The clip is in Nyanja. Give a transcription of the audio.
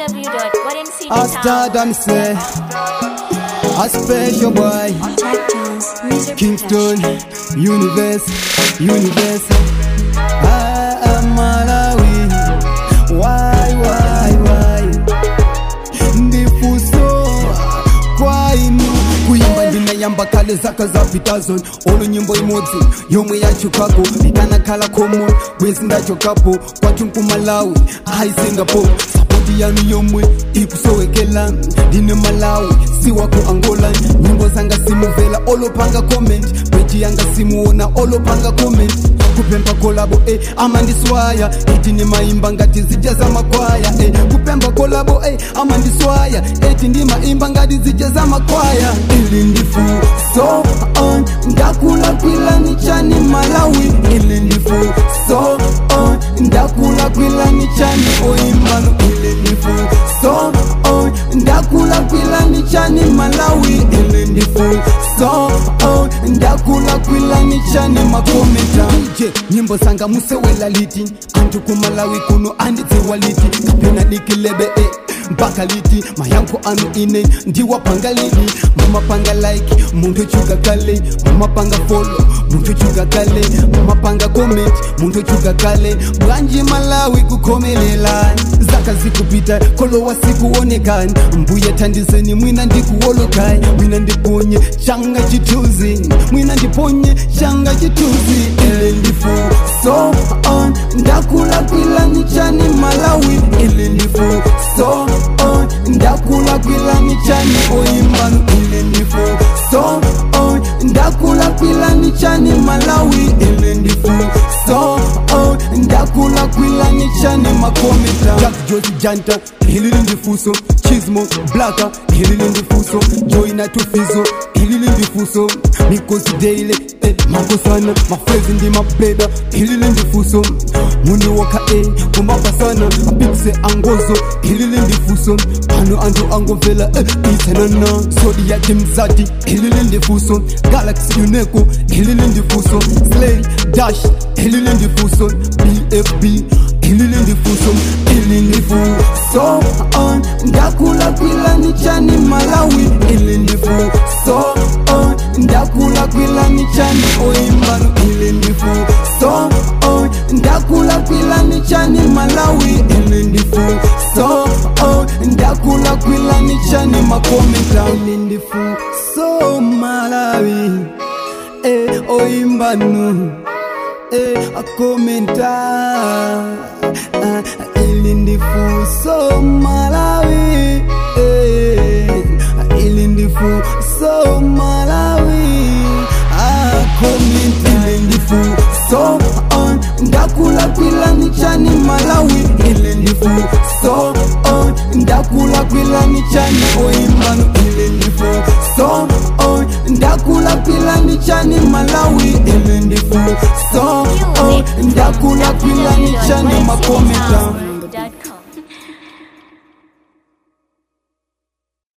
A stardom say A special boy Jack Jones, music Kingston Universe Universe Ah, Malawi Why, why, why Ndifuso kwainu kuimba ndinayamba kale zaka zapitazo olo nyimbo imodzi yomwe yachokako ikanakhala komo bwezi ndachokapo kwathu nkumalawi ayi singapore sapoti yanu yomwe ikusowekela ndine malawi siwaku angola nyimbo zanga simuvela olopanga comment bweji yanga simuona olopanga comment kupemba kolabo eh, amandiswaya eti ndimaimba ngati zija za makwaya eh, kupemba kolabo eh, amandiswaya eti ndimaimba ngati zija za makwaya ili ndifu so on ndakula kwilani chani malawi ili ndifu so on ndakula kwilani chani oimbano ili ndifu so on ndakula kwilani chani malawi ili ndifu so on ndakula kwilani chani makometa je nyimbo zanga musewela liti antu kumalawi kuno andidziwa liti kapena dikilebe eh. mpaka liti mayankho anu ine ndiwapanga lini mumapanga like munthu chuka kale mumapanga follow munthu chuka kale mumapanga comment munthu chuka kale bwanji malawi kukhomelelani zaka zikupita kolowa sikuonekani mbuye thandizeni mwina ndikuwolokani mwina ndiponye changa chithunzi mwina ndiponye changa chithunzi ele ndifu so on ndakula kwilani chani malawi ele ndifu so on ndakula kwilani chani oimbano ele ndifu so on ndakula kwilani chani malawi ele ndifu so on ndakula kwilani chani makometa jack josi janta hilili ndifuso chismo blaka hilili ndifuso joina tufizo hilili ndifuso mikosi deile eh, makosana mafrezi ndi mableda hilili ndifuso muni woka e kumapasana apikise angozo hilili ndifuso pano antu angomvela eh, itsanana sodi yake mzati hilili ndifuso galaxy uneko hilili ndifuso slay dash hilili ndifuso bfb hilili ndifuso ili ndifu so on ndakula kwilani chani malawi ili ndifu so on ndakula kwilani chani oimbano ili ndifu so on ndakula kwilani chani malawi ili ndifu so on ndakula kwilani chani makometa ili ndifu so malawi eh, oimbano eh, akomenta ah, ili ndifuso malawi eh, ili ndifuso malawi akomenta ili ndifuso on ndakula kwilani chani malawi ili ndifuso on ndakula kwilani chani oimbano ili ndifuso on ndakula kwilani chani malawi ili ndifu so on ndakula kwilani chani makometa